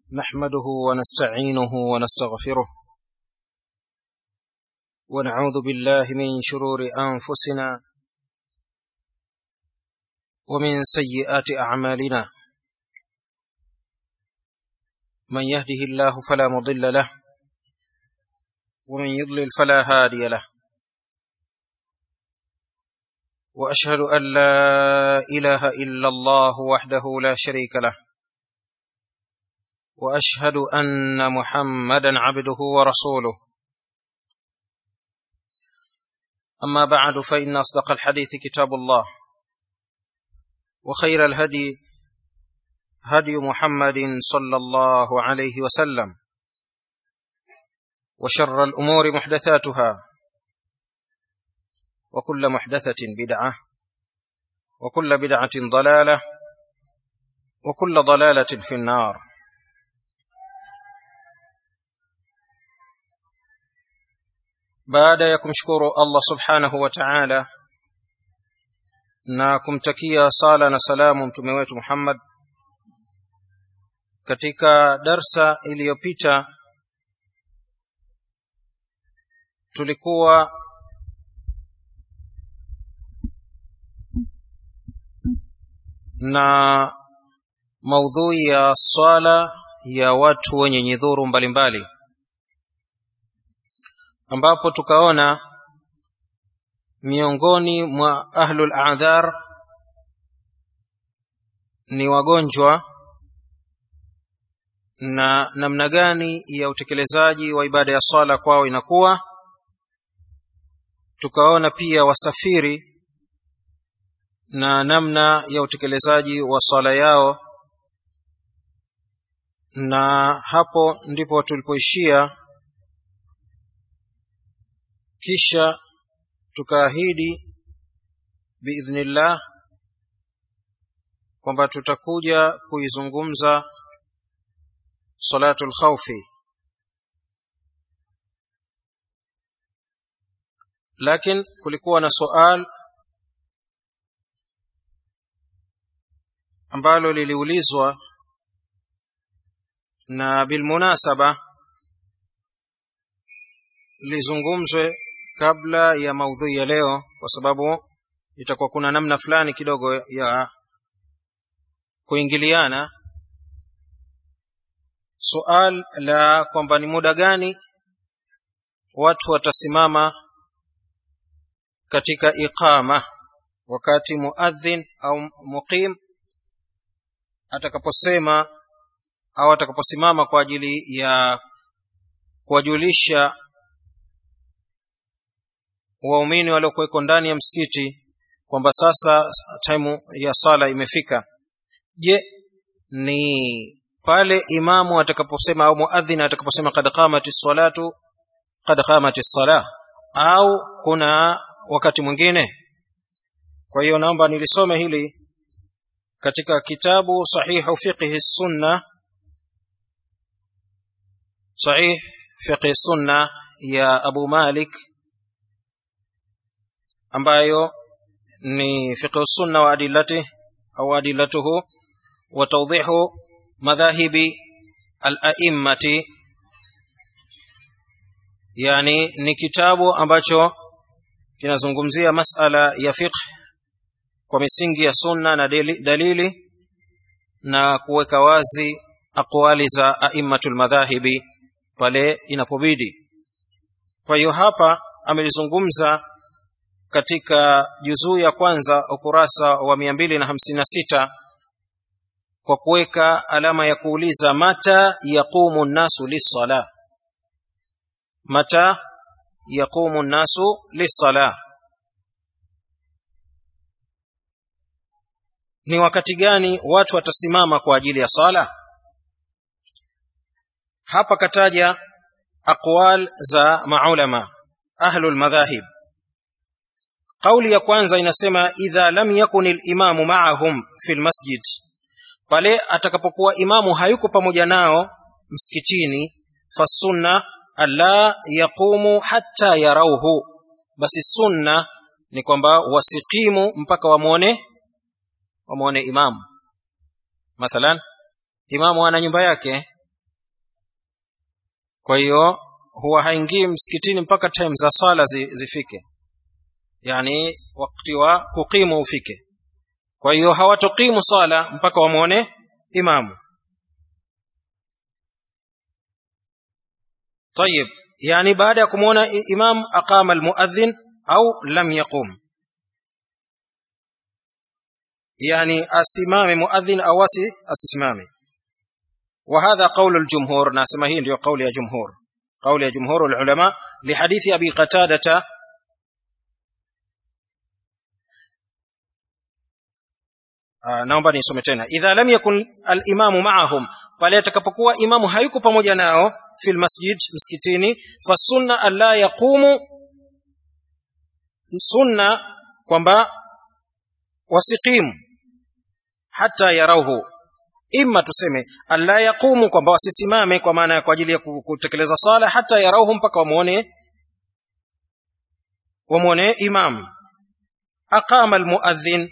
نحمده ونستعينه ونستغفره ونعوذ بالله من شرور انفسنا ومن سيئات اعمالنا من يهده الله فلا مضل له ومن يضلل فلا هادي له واشهد ان لا اله الا الله وحده لا شريك له واشهد ان محمدا عبده ورسوله اما بعد فان اصدق الحديث كتاب الله وخير الهدي هدي محمد صلى الله عليه وسلم وشر الامور محدثاتها وكل محدثه بدعه وكل بدعه ضلاله وكل ضلاله في النار baada ya kumshukuru Allah subhanahu wa ta'ala na kumtakia sala na salamu mtume wetu Muhammad katika darsa iliyopita tulikuwa na maudhui ya swala ya watu wenye nyidhuru mbalimbali ambapo tukaona miongoni mwa ahlul a'dhar ni wagonjwa na namna gani ya utekelezaji wa ibada ya swala kwao inakuwa tukaona pia wasafiri na namna ya utekelezaji wa swala yao na hapo ndipo tulipoishia kisha tukaahidi biidhnillah kwamba tutakuja kuizungumza salatul khawfi lakini kulikuwa na sual ambalo liliulizwa na bilmunasaba lizungumzwe kabla ya maudhui ya leo kwa sababu itakuwa kuna namna fulani kidogo ya kuingiliana sual la kwamba ni muda gani watu watasimama katika iqama wakati muadhin au muqim atakaposema au atakaposimama kwa ajili ya kuwajulisha waumini waliokuweko ndani ya msikiti kwamba sasa time ya sala imefika je ni pale imamu atakaposema au muadhin atakaposema kad qamati salatu kad qamati salah au kuna wakati mwingine kwa hiyo naomba nilisome hili katika kitabu sahihu fiqhi sunna sahih fiqhi sunna ya abu malik ambayo ni fiqh sunna wa adillati au adillatuhu wa tawdihu madhahibi al-a'immati yani ni kitabu ambacho kinazungumzia masala ya fiqh kwa misingi ya sunna na dalili na kuweka wazi aqwali za a'immatul madhahibi pale inapobidi kwa hiyo hapa amelizungumza katika juzuu ya kwanza ukurasa wa mia mbili na hamsini na sita kwa kuweka alama ya kuuliza mata yaqumu nnasu lissala mata yaqumu nnasu lissala ni wakati gani watu watasimama kwa ajili ya sala hapa kataja aqwal za maulama ahlul madhahib kauli ya kwanza inasema idha lam yakun al-imamu ma'ahum fi al-masjid pale atakapokuwa imamu hayuko pamoja nao msikitini fasunna alla yaqumu hatta yarauhu basi sunna ni kwamba wasikimu mpaka wamwone wamwone imamu mathalan imamu ana nyumba yake kwa hiyo huwa haingii msikitini mpaka time za swala zi, zifike yani wakati wa kukimu ufike kwa hiyo hawatokimu swala mpaka wamwone imamu طيب يعني بعد يكون إمام أقام المؤذن أو لم يقوم يعني أسمام مؤذن أو أسمام وهذا قول الجمهور ناسما هي قول يا جمهور قول يا جمهور العلماء لحديث أبي قتادة naomba nisome tena idha lam yakun alimamu maahum pale atakapokuwa imamu hayuko pamoja nao fi lmasjid msikitini fasunna alla yaqumu sunna kwamba wasiqimu hata yarauhu imma tuseme alla yaqumu kwamba wasisimame kwa maana kwa ajili ya kutekeleza sala hata yarauhu mpaka wamuone wamuone imam aqama almuadhin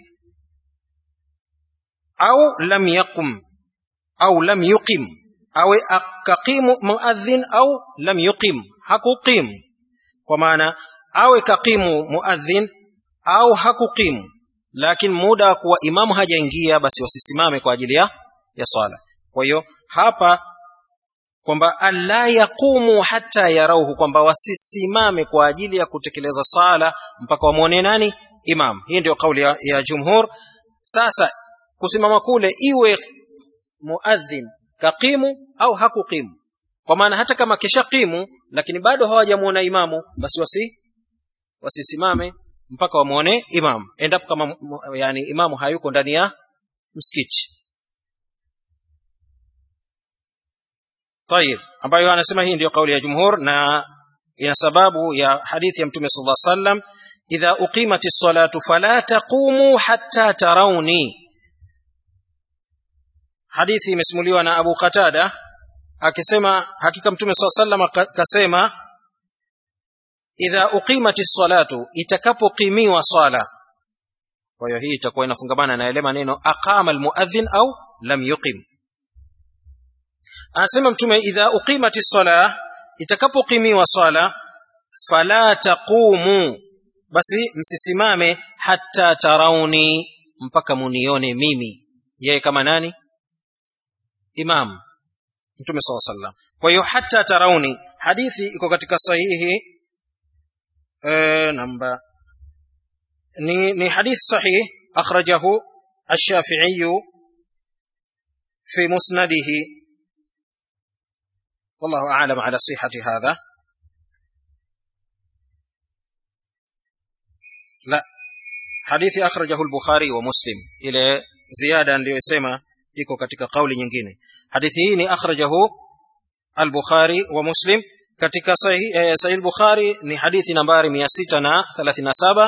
au lam yaqum au lam yuqim awe akaqimu muadhin au lam yuqim hakuqim kwa maana awe kaqimu muadhin au hakuqimu lakini muda wa kuwa imamu hajaingia basi wasisimame kwa ajili ya ya swala kwa hiyo hapa kwamba alla yaqumu hata yarauhu kwamba wasisimame kwa ajili ya kutekeleza sala mpaka wamwone nani imam hii ndio kauli ya, ya jumhur sasa kusimama kule iwe muadhin kaqimu au hakuqimu kwa maana hata kama kishaqimu lakini bado hawajamuona imamu basi wasi wasisimame mpaka wamwone imamu endapo kama yani imamu hayuko ndani ya msikiti طيب ambayo anasema hii ndio kauli ya jumhur na ina sababu ya hadithi ya mtume sallallahu alaihi wasallam idha uqimati salatu fala taqumu hatta tarawni hadithi imesimuliwa na Abu Qatada akisema hakika mtume sallallahu alaihi wasallam kasema idha uqimati salatu itakapoqimiwa sala kwa hiyo hii itakuwa inafungamana na ile maneno aqama almuadhin au lam yuqim anasema mtume idha uqimati sala itakapoqimiwa sala fala taqumu basi msisimame hatta tarauni mpaka munione mimi yeye kama nani imam mtume saw sallam kwa hiyo hatta tarauni hadithi iko katika sahihi e, namba ni, ni hadith sahih akhrajahu الشافعي في مسنده والله أعلم على صحة هذا لا حديث أخرجه البخاري ومسلم إلى زيادة ليسمى iko katika kauli nyingine hadithi hii ni akhrajahu al-Bukhari wa Muslim katika sahih eh, sahih al-Bukhari ni hadithi nambari 637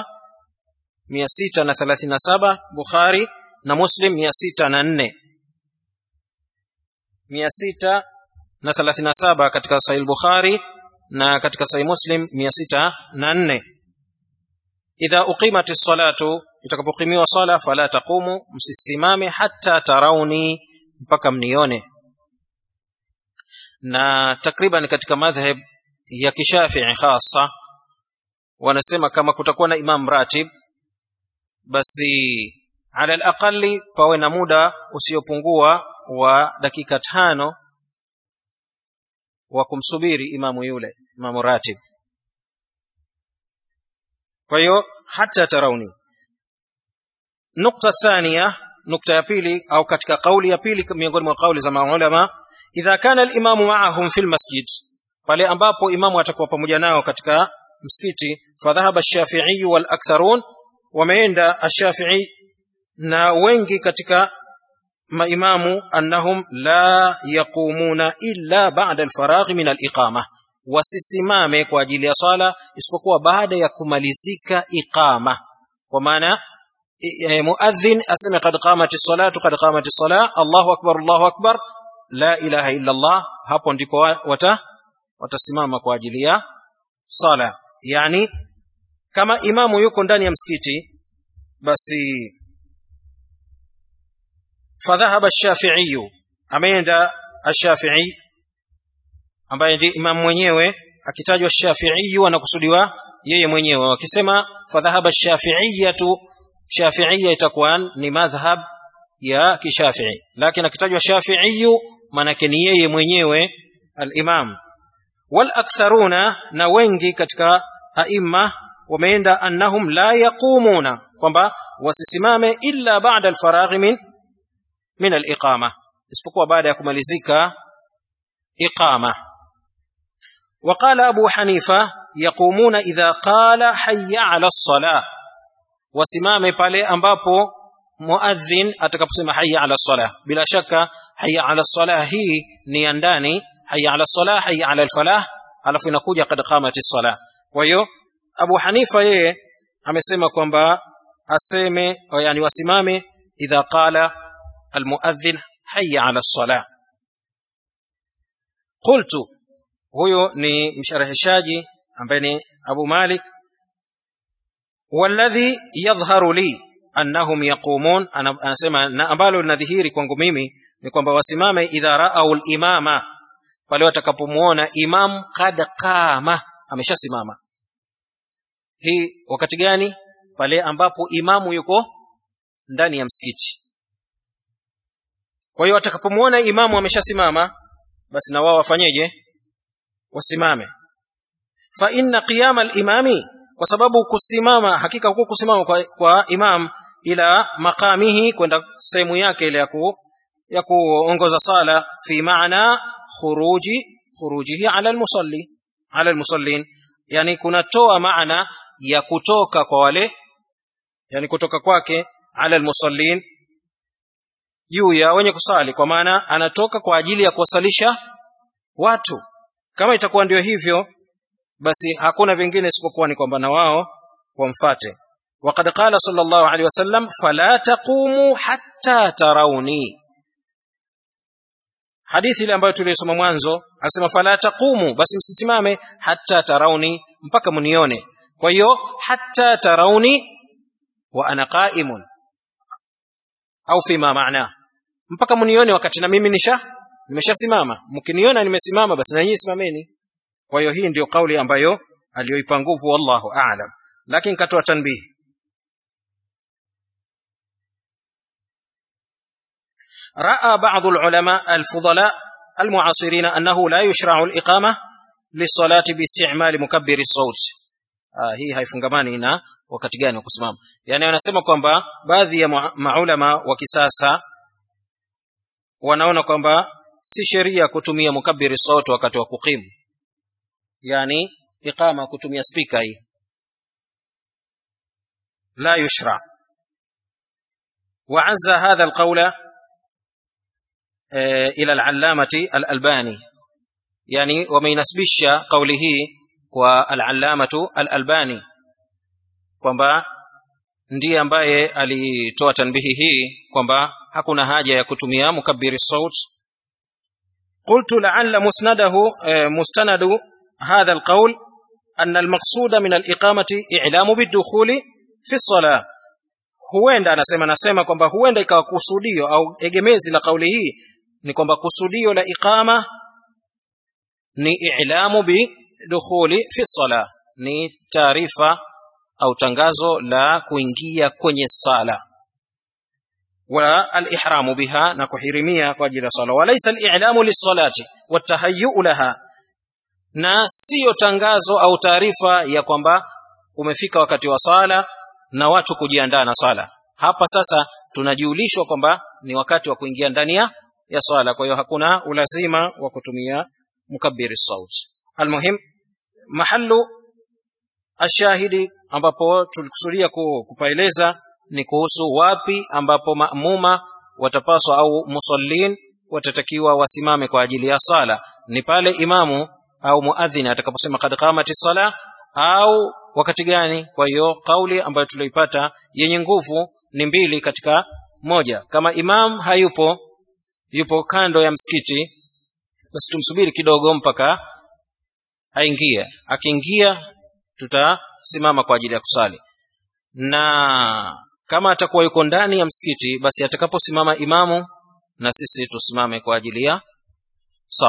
637 Bukhari na Muslim 604 637 katika sahih al-Bukhari na katika sahih Muslim 604 idha uqimat as-salatu itakapokimiwa sala fala taqumu msisimame hata tarauni mpaka mnione na takriban katika madhhab ya kishafii hasa wanasema kama kutakuwa na imam ratib basi ala alaqali pawe na muda usiopungua wa dakika tano wa kumsubiri imamu yule imamu ratib kwa hiyo hata tarauni nukta thania nukta ya pili au katika kauli ya pili miongoni mwa kauli za maulama idha kana alimamu maahum fi lmasjid pale ambapo imamu atakuwa pamoja nao katika msikiti fadhahaba ash-shafi'i wal aktharun wameenda ash-shafi'i na wengi katika maimamu annahum la yaqumuna illa ba'da al-faragh min al-iqama wasisimame kwa ajili ya sala isipokuwa baada ya kumalizika iqama kwa maana muadhin aseme qad qamati salatu qad qamati sala Allahu akbar Allahu akbar la ilaha illa Allah hapo ndipo wata watasimama kwa ajili ya sala yani kama imamu yuko ndani ya msikiti basi fadhahaba ash-shafi'i ameenda ash-shafi'i ambaye ndiye imam mwenyewe akitajwa shafiiyu anakusudiwa yeye mwenyewe wakisema fadhahaba shafiiyatu shafiiya itakuwa ni madhhab ya kishafii lakini akitajwa shafiiyu maanake ni yeye mwenyewe al-imam wal aktharuna na wengi katika aima wameenda annahum la yaqumuna kwamba wasisimame illa ba'da al-faraghi min min al-iqama isipokuwa baada ya kumalizika iqama وقال أبو حنيفة يقومون إذا قال حي على الصلاة وسمام pale ambapo muadhin atakaposema hayya ala salah bila shaka hayya ala salah hii ni ya ndani hayya ala salah hayya ala alfalah alafu inakuja kad qamati salah kwa hiyo Abu Hanifa yeye amesema kwamba aseme yani wasimame idha qala almuadhin hayya ala salah qultu huyo ni msharhishaji ambaye ni Abu Malik walladhi yadhharu li annahum yaqumun anasema na ambalo linadhihiri kwangu mimi ni kwamba wasimame idha raau al-imama pale watakapomuona imam kad qama ameshasimama hii wakati gani pale ambapo imamu yuko ndani ya msikiti kwa hiyo watakapomuona imamu ameshasimama basi na wao wafanyeje wasimame fa inna qiyama al-imami kwa sababu kusimama hakika huko kusimama kwa, kwa imam ila maqamihi kwenda sehemu yake ile ya ku ya kuongoza sala fi maana khuruji khurujihi ala almusalli ala almusallin yani kunatoa maana ya kutoka kwa wale yani kutoka kwake ala almusallin juu ya wenye kusali kwa maana anatoka kwa ajili ya kuwasalisha watu kama itakuwa ndio hivyo basi hakuna vingine isipokuwa ni kwamba na wao wamfate وقد قال صلى الله عليه وسلم فلا تقوموا حتى تروني hadithi ile ambayo tulisoma mwanzo anasema fala taqumu basi msisimame hatta tarauni mpaka mnione kwa hiyo hatta tarauni wa ana qa'imun au fima maana mpaka mnione wakati na mimi nisha nimeshasimama mkiniona nimesimama basi na nyinyi simameni kwa hiyo hii ndiyo kauli ambayo aliyoipa nguvu wallahu a'lam lakini katoa tanbihi راى بعض العلماء الفضلاء المعاصرين انه لا يشرع الاقامه للصلاه باستعمال مكبر الصوت آه hii haifungamani na wakati gani wa kusimama yani wanasema kwamba baadhi ya maulama wa kisasa wanaona kwamba si sheria kutumia mukabbiri sauti wakati wa kukimu yani iqama kutumia speaker hii la yushra وعز هذا القول إلى العلامة الألباني يعني ومينسبش قوله والعلامة الألباني kwamba ndiye ambaye alitoa tanbihi hii kwamba hakuna haja ya kutumia mukabbiri saut qultu la'alla musnadahu mustanadu hadha alqawl anna almaqsuda min aliqamati i'lamu bidukhuli fi salah huenda anasema nasema kwamba huenda ikawa kusudio au egemezi la kauli hii ni kwamba kusudio la iqama ni i'lamu bi dukhuli fi sala ni taarifa au tangazo la kuingia kwenye sala wa al-ihramu biha na kuhirimia kwa ajili ya sala walaysa al-i'lamu lis-salati wat-tahayyu laha na siyo tangazo au taarifa ya kwamba umefika wakati wa sala na watu kujiandaa na sala hapa sasa tunajiulishwa kwamba ni wakati wa kuingia ndani ya ya swala kwa hiyo hakuna ulazima wa kutumia mukabbiri saut almuhim mahallu ashahidi ambapo tulikusudia kupaeleza ni kuhusu wapi ambapo maamuma watapaswa au musallin watatakiwa wasimame kwa ajili ya sala ni pale imamu au muadhini atakaposema kad qamati sala au wakati gani kwa hiyo kauli ambayo tulioipata yenye nguvu ni mbili katika moja kama imam hayupo yupo kando ya msikiti basi tumsubiri kidogo mpaka aingie akiingia tutasimama kwa ajili ya kusali na kama atakuwa yuko ndani ya msikiti basi atakaposimama imamu na sisi tusimame kwa ajili ya sala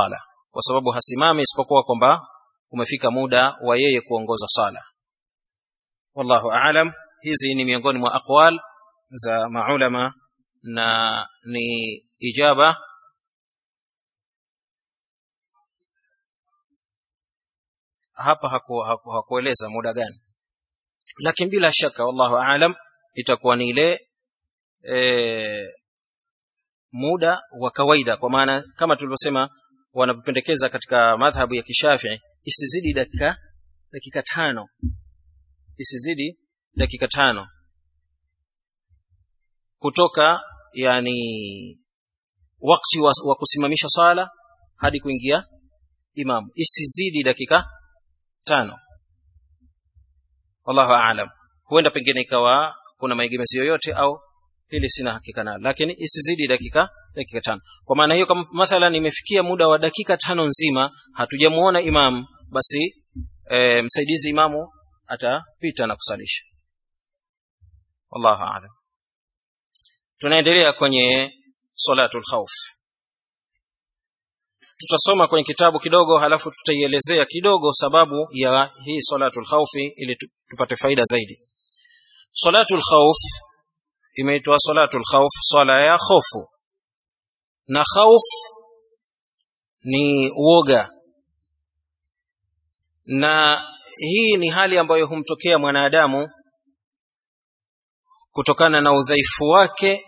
kwa sababu hasimami isipokuwa kwamba umefika muda wa yeye kuongoza sala wallahu aalam hizi ni miongoni mwa aqwal za maulama na ni ijaba hapa haku, haku, hakueleza muda gani lakini bila shaka wallahu aalam itakuwa ni ile e, muda wa kawaida kwa maana kama tulivyosema wanavyopendekeza katika madhhabu ya kishafii isizidi dakika dakika tano isizidi dakika tano kutoka yani wakati wa, wa kusimamisha sala hadi kuingia imamu isizidi dakika tano wallahu aalam huenda pengine ikawa kuna maegemezi yoyote au hili sina hakika nalo lakini isizidi dakika dakika tano kwa maana hiyo kama mathalan imefikia muda wa dakika tano nzima hatujamuona imam basi e, msaidizi imamu atapita na kusalisha wallahu aalam tunaendelea kwenye salatul khawf tutasoma kwenye kitabu kidogo halafu tutaielezea kidogo sababu ya hii salatul khawfi ili tupate faida zaidi salatul khawf imeitwa salatul khawf swala ya khofu na khauf ni uoga na hii ni hali ambayo humtokea mwanadamu kutokana na udhaifu wake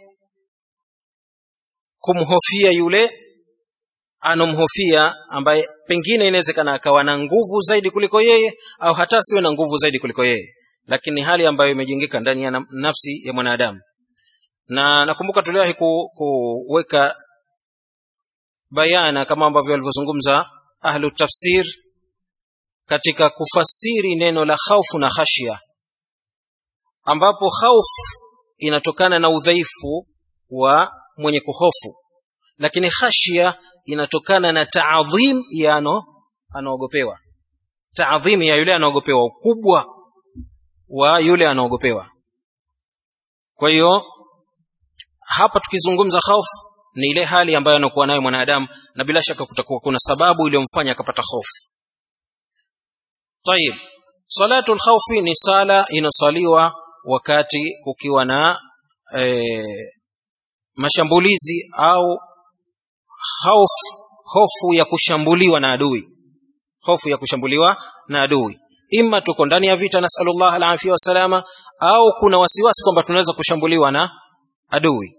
kumhofia yule anomhofia ambaye pengine inawezekana akawa na nguvu zaidi kuliko yeye au hata siwe na nguvu zaidi kuliko yeye lakini ni hali ambayo imejengeka ndani ya nafsi ya mwanadamu na nakumbuka tuliwahi ku, kuweka bayana kama ambavyo walivyozungumza ahlu tafsir katika kufasiri neno la khaufu na khashya ambapo khauf inatokana na udhaifu wa mwenye kuhofu lakini khashya inatokana na taadhim ya ano anaogopewa taadhim ya yule anaogopewa ukubwa wa yule anaogopewa kwa hiyo hapa tukizungumza hofu ni ile hali ambayo anakuwa nayo mwanadamu na bila shaka kutakuwa kuna sababu iliyomfanya akapata hofu tayib salatu lkhaufi ni sala inasaliwa wakati kukiwa na e, mashambulizi au hofu hofu ya kushambuliwa na adui hofu ya kushambuliwa na adui ima tuko ndani ya vita nasalullah alafia wassalama au kuna wasiwasi kwamba tunaweza kushambuliwa na adui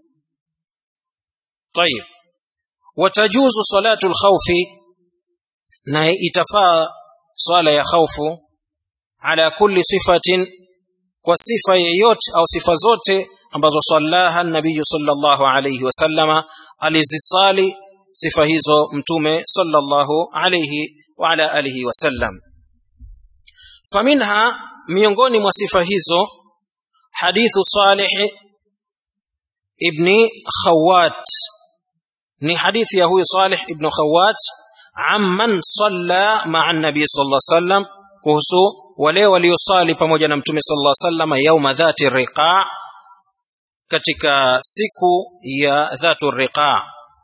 طيب وتجوز صلاة الخوف na itafaa swala ya khaufu ala kulli sifatin kwa sifa yeyote au sifa zote ambazo sallaha nabiyu sallallahu alayhi wasallama alizisali sifa hizo mtume sallallahu alayhi wa ala alihi wasallam faminha miongoni mwa sifa hizo hadithu salih ibni khawat ni hadithi ya huyu salih ibn khawat amman salla maa nabii sallallahu alaihi wasallam kuhusu wale waliosali pamoja na mtume sallallahu alaihi wasallam yauma dhati riqa katika siku ya dhatu riqa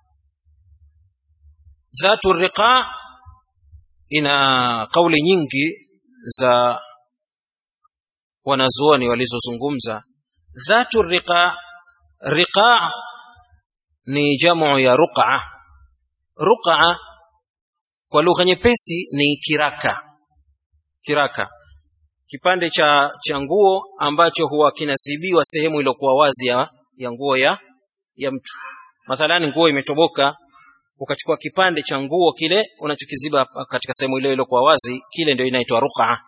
dhatu riqa ina kauli nyingi za wanazuoni walizozungumza dhatu riqa riqa ni jamu ya ruqa ruqa kwa lugha nyepesi ni kiraka kiraka kipande cha cha nguo ambacho huwa kinasibiwa sehemu iliyokuwa wazi ya, ya nguo ya ya mtu mathalani nguo imetoboka ukachukua kipande cha nguo kile unachokiziba katika sehemu ile iliyokuwa wazi kile ndio inaitwa ruqa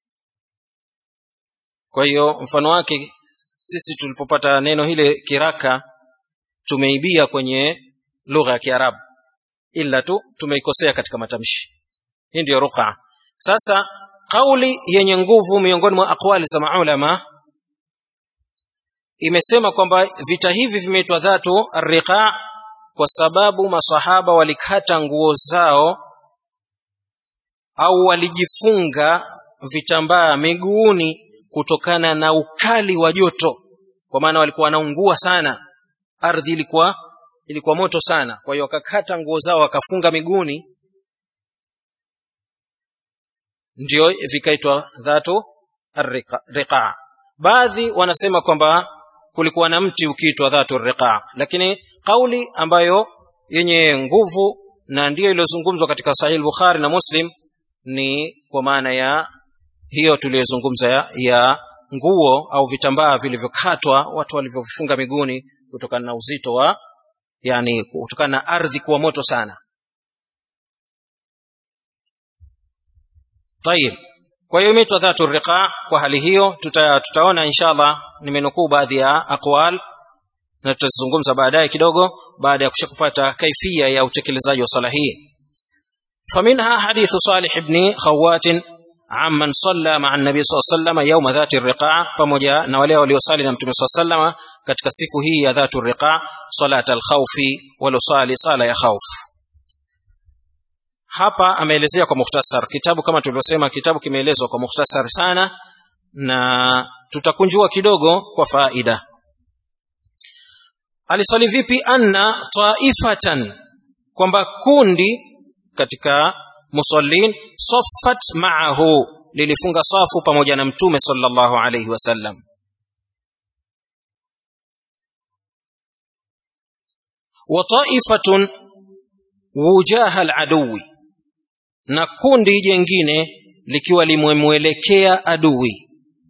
kwa hiyo mfano wake sisi tulipopata neno hile kiraka tumeibia kwenye lugha ya kiarabu ila tu tumeikosea katika matamshi hii ndiyo ruqa sasa kauli yenye nguvu miongoni mwa aqwali za maulama imesema kwamba vita hivi vimeitwa dhatu riqa kwa sababu masahaba walikata nguo zao au walijifunga vitambaa miguuni kutokana na ukali wa joto kwa maana walikuwa wanaungua sana ardhi ilikuwa ilikuwa moto sana kwa hiyo wakakata nguo zao wakafunga miguuni ndio vikaitwa dhatu riqa baadhi wanasema kwamba kulikuwa na mti ukiitwa dhatu riqa lakini kauli ambayo yenye nguvu na ndiyo iliyozungumzwa katika sahih bukhari na muslim ni kwa maana ya hiyo tuliyozungumza ya, ya nguo au vitambaa vilivyokatwa watu walivyofunga miguuni kutokana na uzito wa yani kutokana na ardhi kuwa moto sana tayib kwa hiyo imeitwa dhatu riqa kwa hali hiyo tuta, tutaona inshallah nimenukuu baadhi ya aqwal na tutazungumza baadaye kidogo baada ya kushakupata kaifia ya utekelezaji wa sala hii فمنها حديث صالح بن خوات عمن صلى مع النبي صلى الله عليه وسلم يوم ذات الرقاع pamoja na wale waliosali na mtume صلى الله عليه وسلم katika siku hii ya dhatu riqa salat al-khawfi walosali sala ya khawf hapa ameelezea kwa mukhtasar kitabu kama tulivyosema kitabu kimeelezwa kwa mukhtasar sana na tutakunjua kidogo kwa faida alisali vipi anna taifatan kwamba kundi katika musallin saffat ma'ahu lilifunga safu pamoja na mtume sallallahu alayhi wasallam wa ta'ifatun wujaha al-aduwi na kundi jengine likiwa limemwelekea adui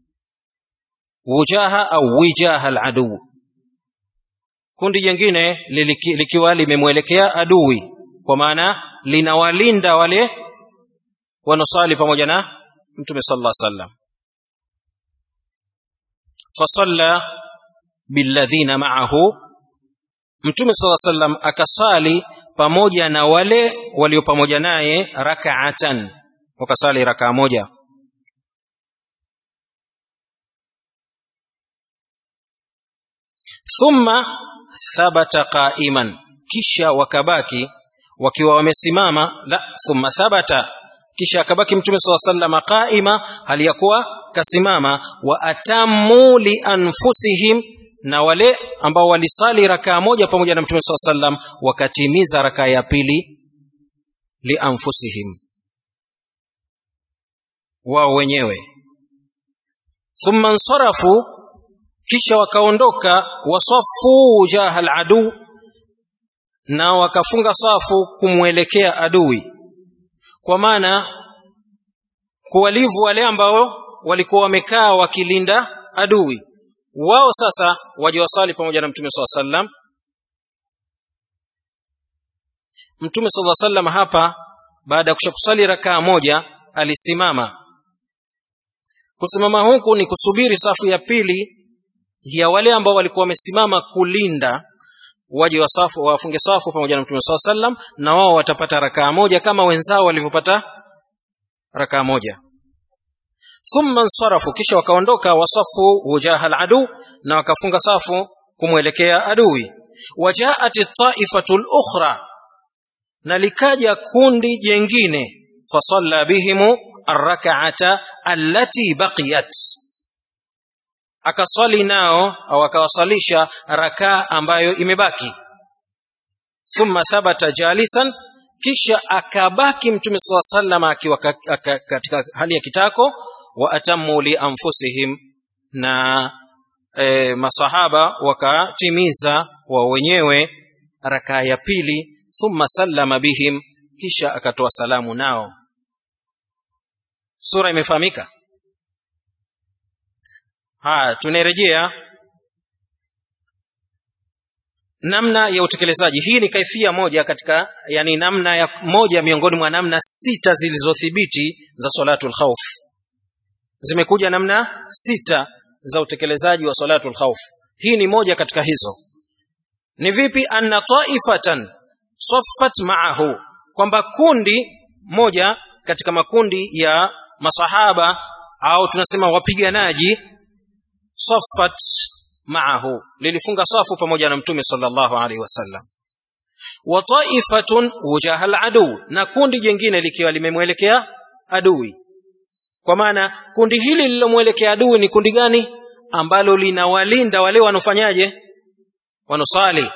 wujaha au wijaha al-aduwi kundi jingine likiwa limemwelekea adui kwa maana linawalinda wale wanaosali pamoja na mtume sallallahu alaihi wasallam fasalla billadhina ma'ahu mtume sallallahu alaihi wasallam akasali pamoja na wale walio pamoja naye rak'atan wakasali rakaa moja thumma thabata qa'iman kisha wakabaki wakiwa wamesimama la thumma thabata kisha akabaki mtume saw sallama qaima hali ya kuwa kasimama wa atammu li anfusihim na wale ambao walisali rakaa moja pamoja na mtume saw sallam wakatimiza rakaa ya pili li anfusihim wao wenyewe thumma nsarafu kisha wakaondoka wasafu jaha aladu na wakafunga safu kumwelekea adui kwa maana kuwalivu wale ambao walikuwa wamekaa wakilinda adui wao sasa waje wasali pamoja na mtume saa sallam mtume saa sallam hapa baada ya kushakusali rakaa moja alisimama kusimama huku ni kusubiri safu ya pili ya wale ambao walikuwa wamesimama kulinda waje wasafu wafunge safu pamoja na mtume saa sallam na wao watapata rakaa moja kama wenzao walivyopata rakaa moja thumma nsarafu kisha wakaondoka wasafu wujaha aladu na wakafunga safu kumwelekea adui wajaat taifatu lukhra na likaja kundi jengine fasalla bihimu arrakaata allati baqiyat akaswali nao au akawasalisha rakaa ambayo imebaki thumma thabata jalisan kisha akabaki mtume saa sallam akiwa katika hali ya kitako wa atammu li anfusihim na e, masahaba wakatimiza wa wenyewe rakaa ya pili thumma sallama bihim kisha akatoa salamu nao sura imefahamika haya tunarejea namna ya utekelezaji hii ni kaifia moja katika yani namna ya moja miongoni mwa namna sita zilizothibiti za salatul khawf zimekuja namna sita za utekelezaji wa salatul khawf hii ni moja katika hizo ni vipi anna taifatan saffat ma'ahu kwamba kundi moja katika makundi ya masahaba au tunasema wapiganaji saffat ma'ahu lilifunga safu pamoja na mtume sallallahu alaihi wasallam wa ta'ifatun wujaha al-adu na kundi jingine likiwa limemwelekea adui kwa maana kundi hili lililomwelekea adui ni kundi gani ambalo linawalinda wale wanofanyaje wanusali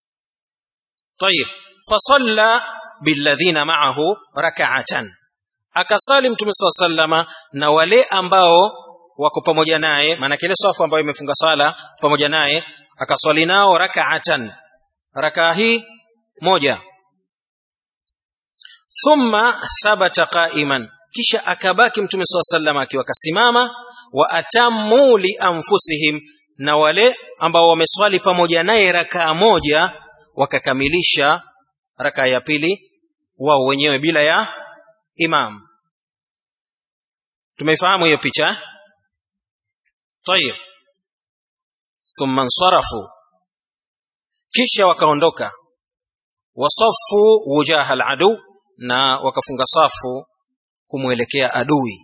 طيب فصلى بالذين معه ركعه akasali mtume saa sallama na wale ambao wako pamoja naye maana ile safu ambayo imefunga sala pamoja naye akaswali nao rakaatan rakaa hii moja thumma thabata qa'iman kisha akabaki mtume saa sallam akiwa kasimama wa atammu li anfusihim na wale ambao wameswali pamoja naye rakaa moja wakakamilisha rakaa ya pili wao wenyewe bila ya imam tumeifahamu hiyo picha tayib thumma nsarafu kisha wakaondoka wasafu wujaha aladu na wakafunga safu kumwelekea adui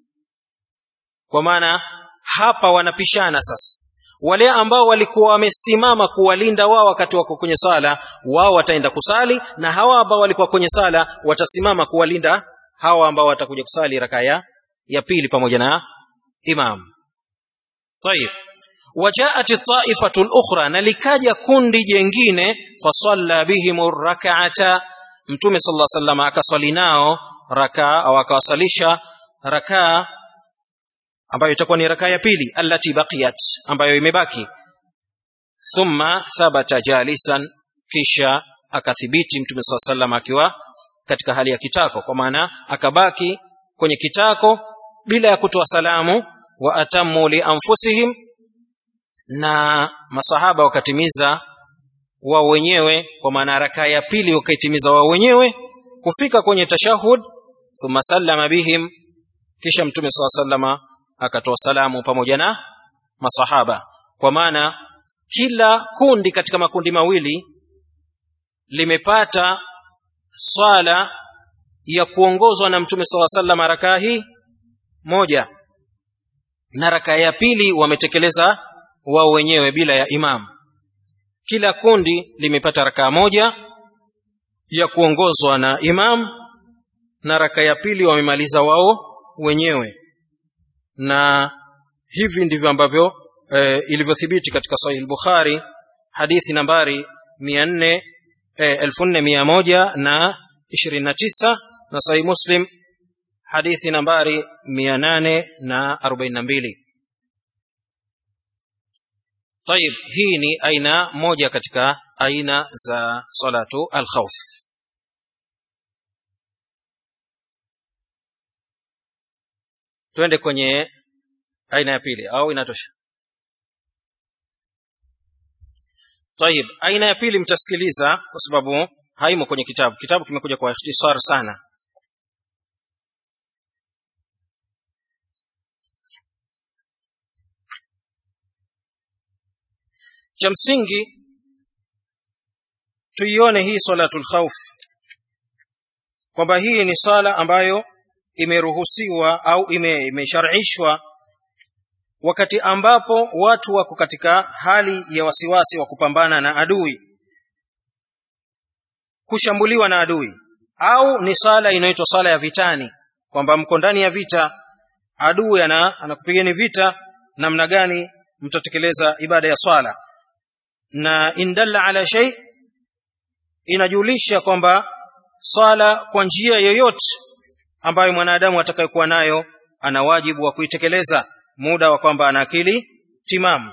kwa maana hapa wanapishana sasa wale ambao walikuwa wamesimama kuwalinda wao wakati wako kwenye sala wao wataenda kusali na hawa ambao walikuwa kwenye sala watasimama kuwalinda hawa ambao watakuja kusali raka ya ya pili pamoja na imam طيب وجاءت الطائفة الأخرى نلكاجا كوندي جengine فصلى بهم الركعة mtume sallallahu alaihi wasallam akaswali nao rakaa au akawasalisha rakaa ambayo itakuwa ni rakaa ya pili allati baqiyat ambayo imebaki thumma thabata jalisan kisha akathibiti mtume sallallahu alaihi wasallam akiwa katika hali ya kitako kwa maana akabaki kwenye kitako bila ya kutoa salamu wa atammu li anfusihim na masahaba wakatimiza wao wenyewe kwa maana rakaa ya pili wakaitimiza wao wenyewe kufika kwenye tashahud thumma sallama bihim kisha mtume saa sallama akatoa salamu pamoja na masahaba kwa maana kila kundi katika makundi mawili limepata swala ya kuongozwa na mtume saa sallama rakaa hii moja na rakaa ya pili wametekeleza wao wenyewe bila ya imamu kila kundi limepata rakaa moja ya kuongozwa na imam na raka ya pili wamemaliza wao wenyewe na hivi ndivyo ambavyo e, ilivyothibiti katika sahih bukhari hadithi nambari 400 e, 4100 na 29 na sahih muslim hadithi nambari 842 طيب hii ni aina moja katika aina za salatu al-khawf twende kwenye aina ya pili au inatosha طيب aina ya pili mtasikiliza kwa sababu haimo kwenye kitabu kitabu kimekuja kwa ikhtisar sana cha msingi tuione hii salatul khawf kwamba hii ni sala ambayo imeruhusiwa au ime, imesharishwa wakati ambapo watu wako katika hali ya wasiwasi wa kupambana na adui kushambuliwa na adui au ni sala inaitwa sala ya vitani kwamba mko ndani ya vita adui ana anakupigeni vita namna gani mtatekeleza ibada ya swala na indalla ala shay inajulisha kwamba swala kwa njia yoyote ambayo mwanadamu atakayekuwa nayo ana wajibu wa kuitekeleza muda wa kwamba ana akili timamu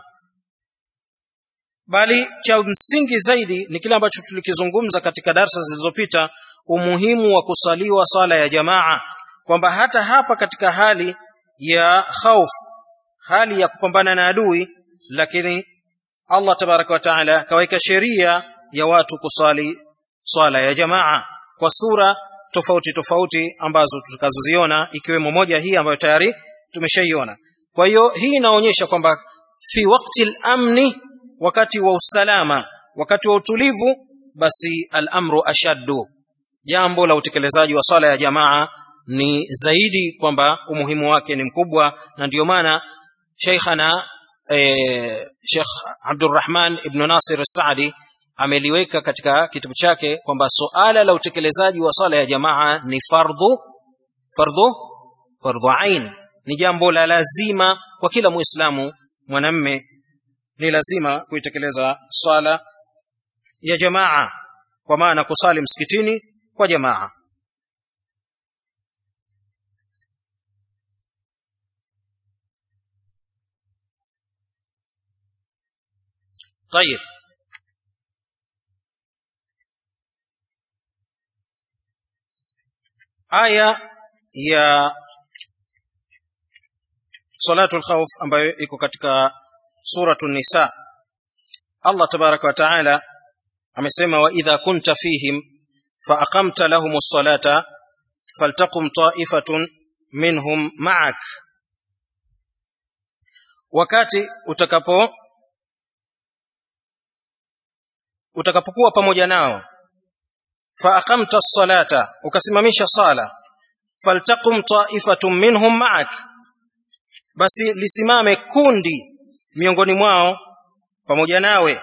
bali cha msingi zaidi ni kile ambacho tulikizungumza katika darsa zilizopita umuhimu wa kusaliwa swala ya jamaa kwamba hata hapa katika hali ya khauf hali ya kupambana na adui lakini Allah tabaraka wa taala kaweka sheria ya watu kusali swala ya jamaa kwa sura tofauti tofauti ambazo tutakazoziona ikiwemo moja hii ambayo tayari tumeshaiona kwa hiyo hii inaonyesha kwamba fi wakti al-amni wakati wa usalama wakati wa utulivu basi al-amru ashaddu jambo la utekelezaji wa swala ya jamaa ni zaidi kwamba umuhimu wake ni mkubwa na ndiyo maana sheikhana eh, Sheikh Abdurrahman ibn Nasir Saadi ameliweka katika kitabu chake kwamba suala la utekelezaji wa swala ya jamaa ni fardhu fardhu fardhu ain ni jambo la lazima kwa kila muislamu mwanamme ni lazima kuitekeleza swala ya jamaa kwa maana kusali msikitini kwa jamaa طيب aya ya salatul khawf ambayo iko katika suratu nisa Allah tabaraka wa taala amesema wa idha kunta fihim fa aqamta lahum as-salata faltaqum ta'ifatun minhum ma'ak wakati utakapo utakapokuwa pamoja nao fa aqamta as-salata ukasimamisha sala faltaqum ta'ifatun minhum ma'ak basi lisimame kundi miongoni mwao pamoja nawe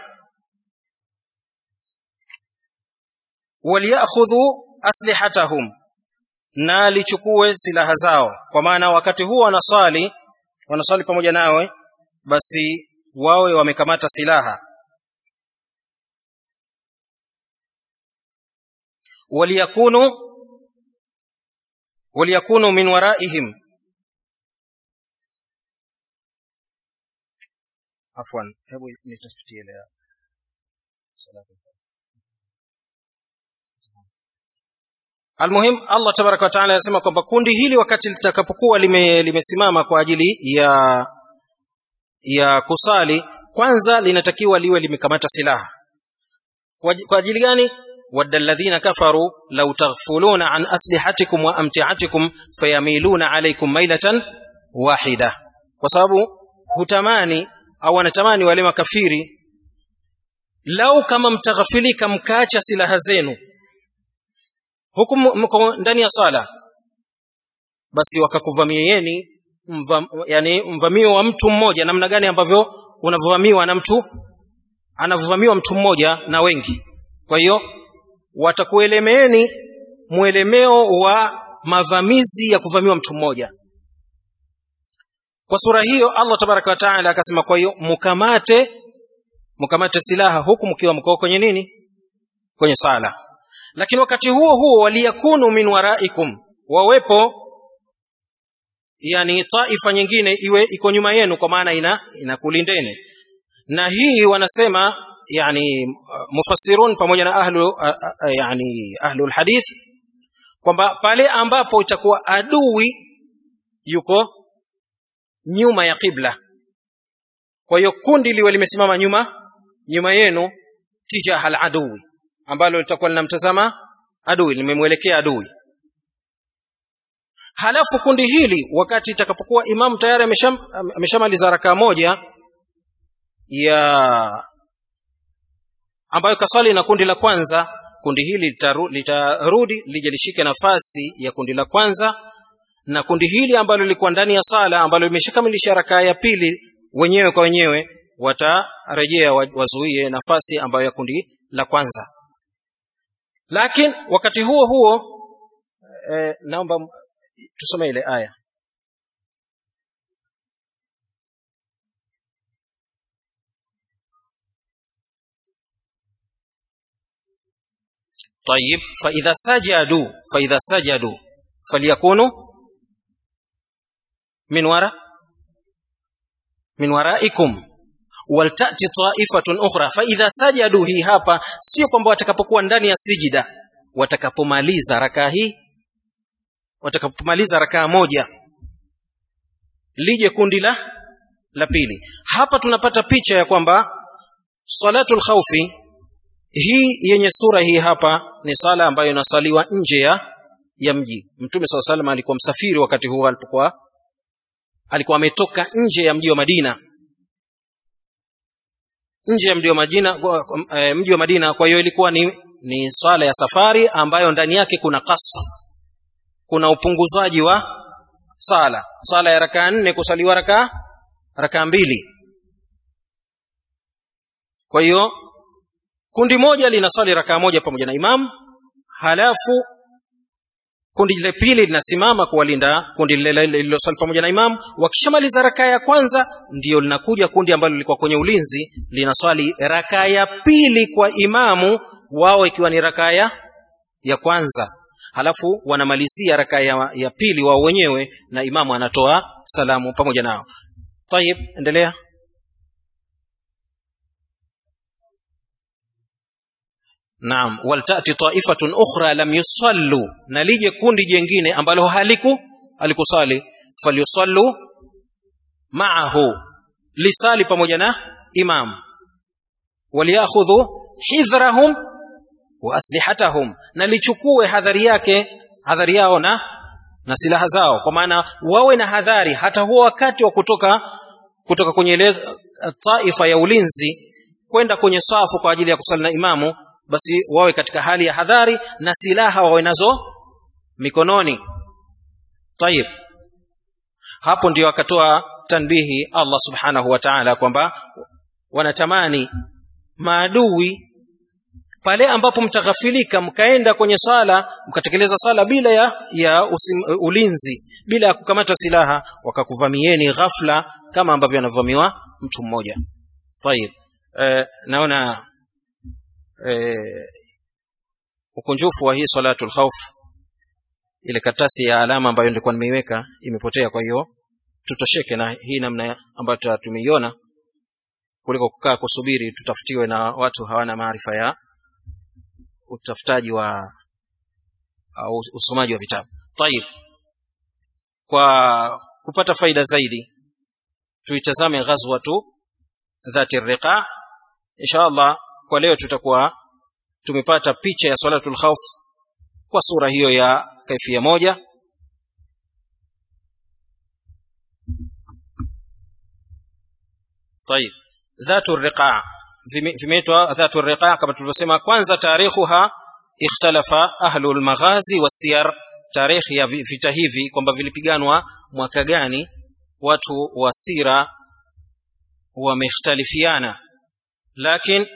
waliakhudhu aslihatahum na lichukue silaha zao kwa maana wakati huo wanasali wanasali pamoja nawe basi wawe wamekamata silaha waliyakunu waliyakunu min waraihim afwan hebu nitafutie leo almuhim allah tabaraka wataala anasema kwamba kundi hili wakati litakapokuwa lime, limesimama kwa ajili ya ya kusali kwanza linatakiwa liwe limekamata silaha kwa, kwa ajili gani wadda alladhina kafaru law taghfuluna an aslihatikum wa amtiatikum fayamiluna alaykum mailatan wahida kwa sababu hutamani au wanatamani wale makafiri lau kama mtaghafilika mkaacha silaha zenu huku mko ndani ya sala basi wakakuvamieni mva, yani mvamio wa mtu mmoja namna gani ambavyo unavamiwa na mtu anavamiwa mtu mmoja na wengi kwa hiyo watakuelemeeni mwelemeo wa mavamizi ya kuvamiwa mtu mmoja kwa sura hiyo Allah tabaraka wa taala akasema kwa hiyo mkamate mkamate silaha huku mkiwa mko kwenye nini kwenye sala lakini wakati huo huo waliyakunu min waraikum wawepo yani taifa nyingine iwe iko nyuma yenu kwa maana ina inakulindeni na hii wanasema yani mufassirun pamoja na ahlu yani ahlul hadith kwamba pale ambapo itakuwa adui yuko nyuma ya qibla kwa hiyo kundi liwe limesimama nyuma nyuma yenu tijaha al-adui ambalo litakuwa linamtazama adui limemwelekea adui halafu kundi hili wakati itakapokuwa imamu tayari ameshamaliza rakaa moja ya ambayo kaswali na kundi la kwanza kundi hili litarudi litaru, lije lishike nafasi ya kundi la kwanza na kundi hili ambalo lilikuwa ndani ya sala ambalo limeshakamilisha rakaa ya pili wenyewe kwa wenyewe watarejea wazuie nafasi ambayo ya kundi la kwanza lakini wakati huo huo eh, naomba tusome ile aya طيب فإذا سجدوا فإذا سجدوا فليكونوا من وراء من ورائكم waltati taifatun ukhra fa idha sajadu hii hapa sio kwamba watakapokuwa ndani ya sijida watakapomaliza rakaa hii watakapomaliza rakaa moja lije kundi la la pili hapa tunapata picha ya kwamba salatul khawfi hii yenye sura hii hapa ni sala ambayo inasaliwa nje ya ya mji mtume saa salam alikuwa msafiri wakati huo alipokuwa alikuwa ametoka nje ya mji wa madina nje ya mji wa Madina e, mji wa Madina kwa hiyo ilikuwa ni ni swala ya safari ambayo ndani yake kuna kasa kuna upunguzaji wa sala sala ya rakaa nne kusaliwa rakaa rakaa mbili kwa hiyo kundi moja linasali rakaa moja pamoja na imam halafu kundi lile pili linasimama kuwalinda kundi lile lililosali pamoja na imam wakishamaliza rakaa ya kwanza ndio linakuja kundi ambalo lilikuwa kwenye ulinzi linaswali rakaa ya pili kwa imamu wao ikiwa ni rakaa ya ya kwanza halafu wanamalizia rakaa ya, ya pili wao wenyewe na imamu anatoa salamu pamoja nao tayib endelea naam waltati taifatun ukhra lam yusallu na lije kundi jengine ambalo haliku alikusali falyusallu ma'ahu lisali pamoja na imam waliakhudhu hidhrahum wa aslihatahum na lichukue hadhari yake hadhari yao na na silaha zao kwa maana wawe na hadhari hata huo wakati wa kutoka kutoka kwenye ile taifa ya ulinzi kwenda kwenye safu kwa ajili ya kusali na imamu basi wawe katika hali ya hadhari na silaha wawe nazo mikononi tayib hapo ndio akatoa tanbihi Allah subhanahu wa ta'ala kwamba wanatamani maadui pale ambapo mtaghafilika mkaenda kwenye sala mkatekeleza sala bila ya, ya usim, ulinzi bila ya kukamata silaha wakakuvamieni ghafla kama ambavyo anavamiwa mtu mmoja tayib e, naona e, ukunjufu wa hii salatul khawf ile katasi ya alama ambayo nilikuwa nimeiweka imepotea kwa hiyo tutosheke na hii namna ambayo tumeiona kuliko kukaa kusubiri tutafutiwe na watu hawana maarifa ya utafutaji wa au usomaji wa vitabu tayib kwa kupata faida zaidi tuitazame ghazwatu dhati riqa insha Allah kwa leo tutakuwa tumepata picha ya salatul khawf kwa sura hiyo ya kaifia moja طيب ذات الرقاع vimeitwa dhatu riqa kama tulivyosema kwanza tarikhuha ikhtalafa ahlu almaghazi wasiyar tarikhi ya vita hivi kwamba vilipiganwa mwaka gani watu wa sira wamekhtalifiana lakini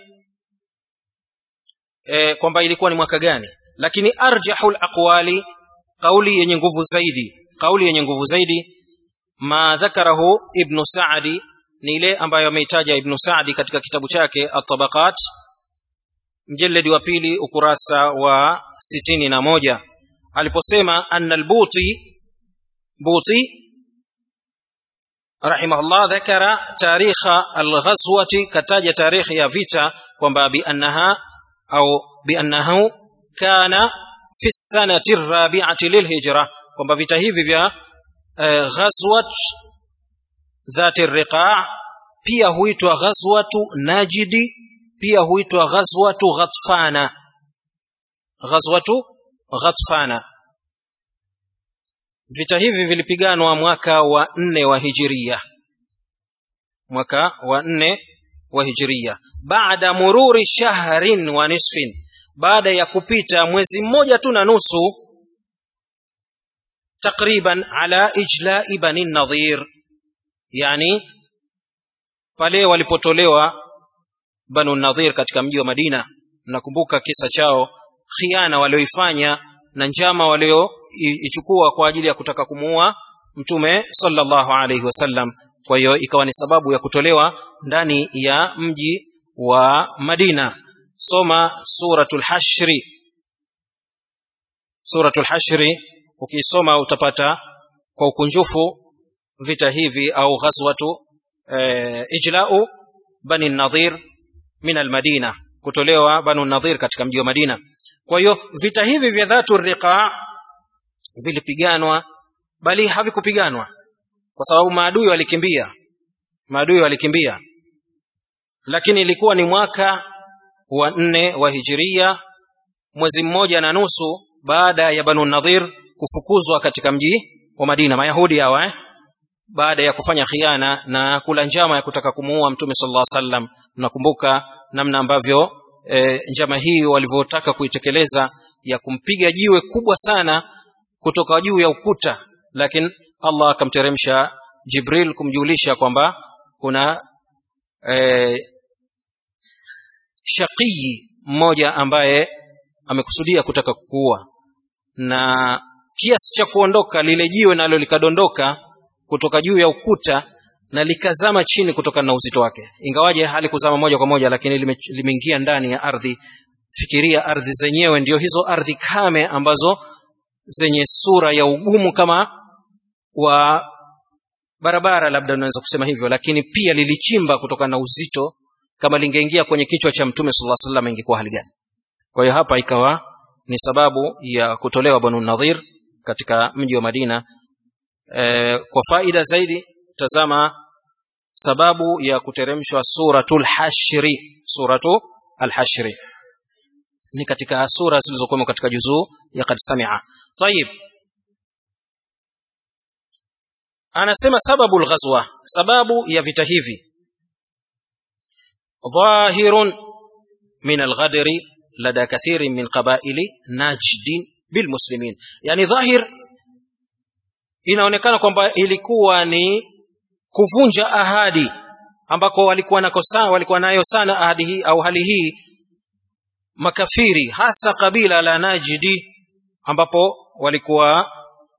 e, kwamba ilikuwa ni mwaka gani lakini arjahul aqwali kauli yenye nguvu zaidi kauli yenye nguvu zaidi ma dhakarahu ibn sa'di ni ile ambayo ameitaja ibn Sa'di katika kitabu chake At-Tabaqat mjeledi wa pili ukurasa wa sitini na moja aliposema anna al-Buti Buti rahimahullah dhakara tarikha al-ghazwati kataja tarikhi ya vita kwamba bi annaha au bi annahu kana fi sanati ar-rabi'ati lilhijra kwamba vita hivi vya uh, ghazwat dhati riqa pia huitwa ghazwatu najidi pia huitwa ghazwatu ghatfana ghazwatu ghatfana vita hivi vilipiganwa mwaka wa nne wa hijiria mwaka wa nne wa hijiria baada mururi shahrin wa nisfin baada ya kupita mwezi mmoja tu na nusu takriban ala ijla'i bani nadhir yani pale walipotolewa banu nadhir katika mji wa madina nakumbuka kisa chao khiana walioifanya na njama walioichukua kwa ajili ya kutaka kumuua mtume sallallahu alaihi wasallam kwa hiyo ikawa ni sababu ya kutolewa ndani ya mji wa madina soma suratul hashri suratul hashri ukisoma utapata kwa ukunjufu vita hivi au ghazwatu e, ijlau bani nadhir min almadina kutolewa banu nadhir katika mji wa madina kwa hiyo vita hivi vya dhatu riqa vilipiganwa bali havikupiganwa kwa sababu maadui walikimbia maadui walikimbia lakini ilikuwa ni mwaka wa nne wa hijiria mwezi mmoja na nusu baada ya banu nadhir kufukuzwa katika mji wa madina mayahudi hawa eh? baada ya kufanya khiana na kula njama ya kutaka kumuua mtume sallallahu alaihi wasallam mnakumbuka namna ambavyo e, njama hii walivyotaka kuitekeleza ya kumpiga jiwe kubwa sana kutoka juu ya ukuta lakini Allah akamteremsha Jibril kumjulisha kwamba kuna e, shaqii mmoja ambaye amekusudia kutaka kukuua na kiasi cha kuondoka lile jiwe nalo likadondoka kutoka juu ya ukuta na likazama chini kutokana na uzito wake ingawaje halikuzama moja kwa moja lakini limeingia ndani ya ardhi fikiria ardhi zenyewe ndio hizo ardhi kame ambazo zenye sura ya ugumu kama wa barabara labda unaweza kusema hivyo lakini pia lilichimba kutokana na uzito kama lingeingia kwenye kichwa cha mtume sallallahu alaihi wasallam ingekuwa hali gani kwa hiyo hapa ikawa ni sababu ya kutolewa banu nadhir katika mji wa madina e, kwa faida zaidi tazama sababu ya kuteremshwa suratul hashri suratu alhashri ni katika sura zilizokuwa katika juzuu ya kad samia tayib anasema sababu alghazwa sababu ya vita hivi dhahirun min alghadri lada kathirin min qabaili najdin bilmuslimin yani dhahir inaonekana kwamba ilikuwa ni kuvunja ahadi ambako walikuwa nakosa walikuwa nayo sana ahadi hii au hali hii makafiri hasa kabila la Najdi ambapo walikuwa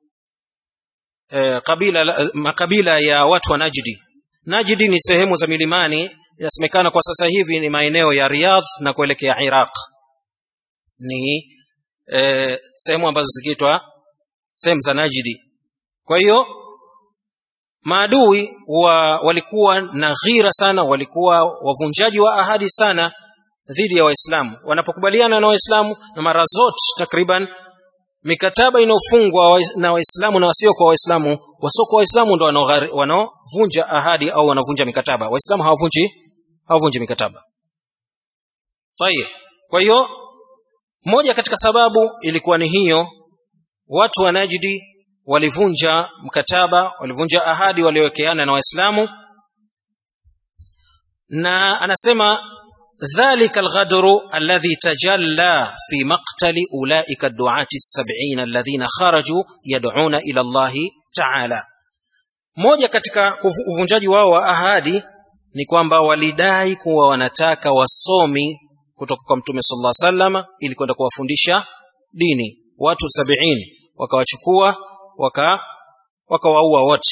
eh, kabila makabila ya watu wa Najdi Najdi ni sehemu za milimani inasemekana kwa sasa hivi ni maeneo ya Riyadh na kuelekea Iraq ni eh, sehemu ambazo zikiitwa sehemu za Najdi kwa hiyo maadui wa walikuwa na ghira sana walikuwa wavunjaji wa ahadi sana dhidi ya waislamu wanapokubaliana na waislamu na mara zote takriban mikataba inayofungwa na waislamu na wasiokuwa waislamu wasiokuwa waislamu ndo wanaovunja ahadi au wanavunja mikataba waislamu hawavunji hawavunji mikataba tayeb kwa hiyo moja katika sababu ilikuwa ni hiyo watu wa najdi walivunja mkataba walivunja ahadi waliowekeana na waislamu na anasema dhalika alghadru alladhi tajalla fi maqtali ulaika ad-du'ati as-sab'in alladhina kharaju yad'una ila Allah ta'ala moja katika uvunjaji wao wa ahadi ni kwamba walidai kuwa wanataka wasomi kutoka kwa mtume sallallahu alaihi wasallam ili kwenda kuwafundisha dini watu sabini wakawachukua waka wakawaua wote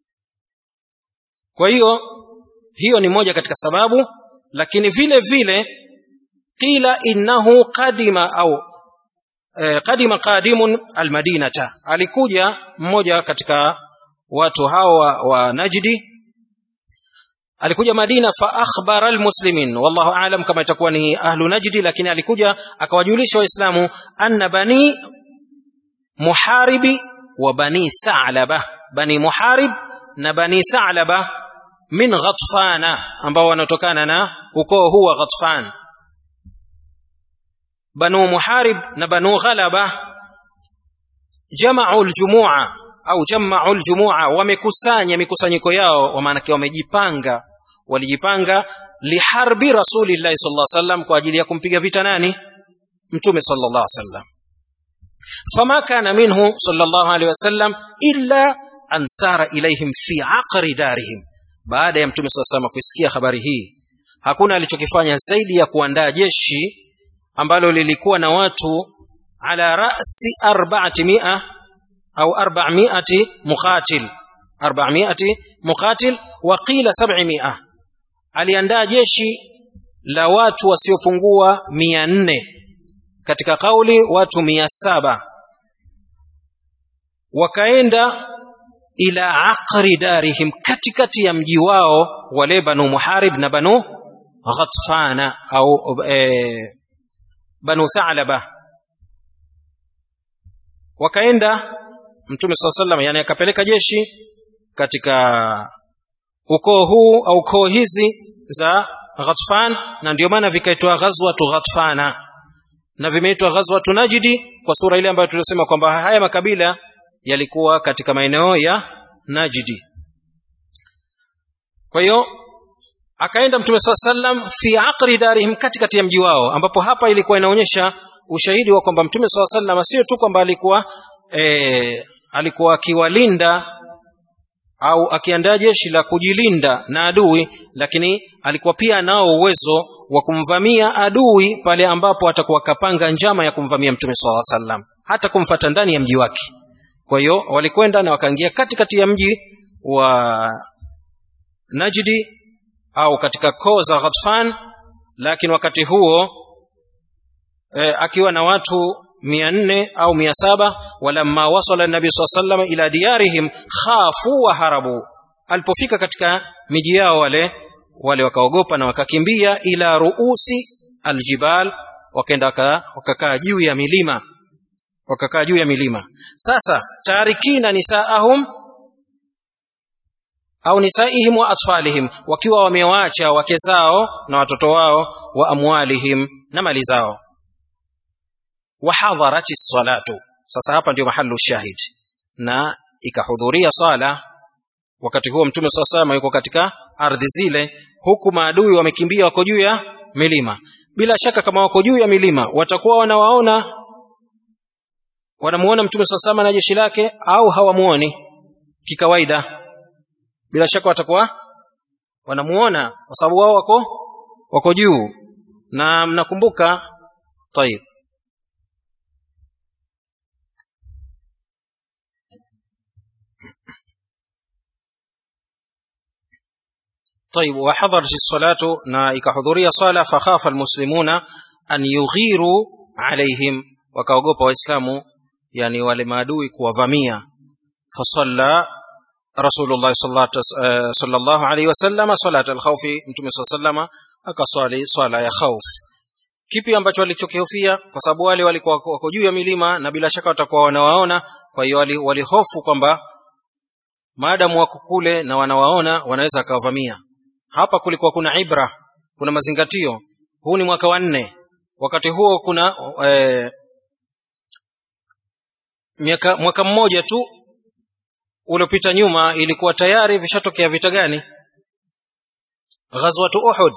kwa hiyo hiyo ni moja katika sababu lakini vile vile qila innahu qadima au eh, qadima qadimun almadinata alikuja mmoja katika watu hawa wa Najdi alikuja Madina fa akhbara almuslimin wallahu aalam kama itakuwa ni ahlu Najdi lakini alikuja akawajulisha waislamu anna bani muharibi wa bani Tha'laba bani Muharib na bani Tha'laba min Ghatfana ambao wanatokana na ukoo huu wa Ghatfan banu Muharib na banu Ghalaba jama'u aljumu'a au jama'u aljumu'a wamekusanya mikusanyiko yao wa maana wamejipanga walijipanga liharbi rasulillahi sallallahu alaihi wasallam kwa ajili ya kumpiga vita nani mtume sallallahu alaihi wasallam فما كان منه صلى الله عليه وسلم إلا أن سار إليهم في عقر دارهم baada ya mtume sasa sama kusikia habari hii hakuna alichokifanya zaidi ya kuandaa jeshi ambalo lilikuwa na watu ala rasi 400 au 400 muqatil 400 muqatil wa qila 700 aliandaa jeshi la watu wasiopungua 400 katika kauli watu mia saba wakaenda ila aqri darihim katikati ya mji wao wale banu muharib na banu ghatfana au e, banu thalaba wakaenda mtume saa sallam yani akapeleka jeshi katika ukoo huu au koo hizi za ghatfan na ndio maana vikaitwa ghazwatu ghatfana na vimeitwa ghazwatu najdi kwa sura ile ambayo tulisema kwamba haya makabila yalikuwa katika maeneo ya najdi kwa hiyo akaenda mtume saa sallam fi aqri darihim katikati ya mji wao ambapo hapa ilikuwa inaonyesha ushahidi wa kwamba mtume saa sallam sio tu kwamba alikuwa e, alikuwa akiwalinda au akiandaa jeshi la kujilinda na adui lakini alikuwa pia nao uwezo wa kumvamia adui pale ambapo atakuwa kapanga njama ya kumvamia mtume swalla sallam hata kumfata ndani ya mji wake kwa hiyo walikwenda na wakaingia katikati ya mji wa Najdi au katika koo za Ghatfan lakini wakati huo e, akiwa na watu mia nne au mia saba walamma wasala nabii saa salama ila diyarihim khafu wa harabu alipofika katika miji yao wale wale wakaogopa na wakakimbia ila ruusi aljibal wakaenda wakakaa juu ya milima wakakaa juu ya milima sasa tarikina nisaahum au nisaihim wa atfalihim wakiwa wamewaacha wake zao na watoto wao wa amwalihim na mali zao wahadharati salatu sasa hapa ndio mahalu shahid na ikahudhuria sala wakati huo mtume saa salama yuko katika ardhi zile huku maadui wamekimbia wako juu ya milima bila shaka kama wako juu ya milima watakuwa wanawaona wanamuona mtume saa salama na jeshi lake au hawamuoni kikawaida bila shaka watakuwa wanamuona kwa sababu wao wako wako juu na mnakumbuka tayib طيب وحضرت الصلاة نائك حضورية صلاة فخاف المسلمون أن يغيروا عليهم وكاوغوبا وإسلام يعني ولمادوي كوفامية فصلى رسول الله صلى الله عليه وسلم صلاة الخوف متوم صلى الله عليه وسلم akaswali swala ya khauf kipi ambacho walichokihofia kwa sababu wale walikuwa wako juu ya milima na bila shaka watakuwa wanawaona kwa hiyo walihofu kwamba maadamu wako kule na wanawaona wanaweza akawavamia hapa kulikuwa kuna ibra kuna mazingatio huu ni mwaka wa nne wakati huo kuna e, miaka, mwaka mmoja tu uliopita nyuma ilikuwa tayari vishatokea vita gani ghazwatu uhud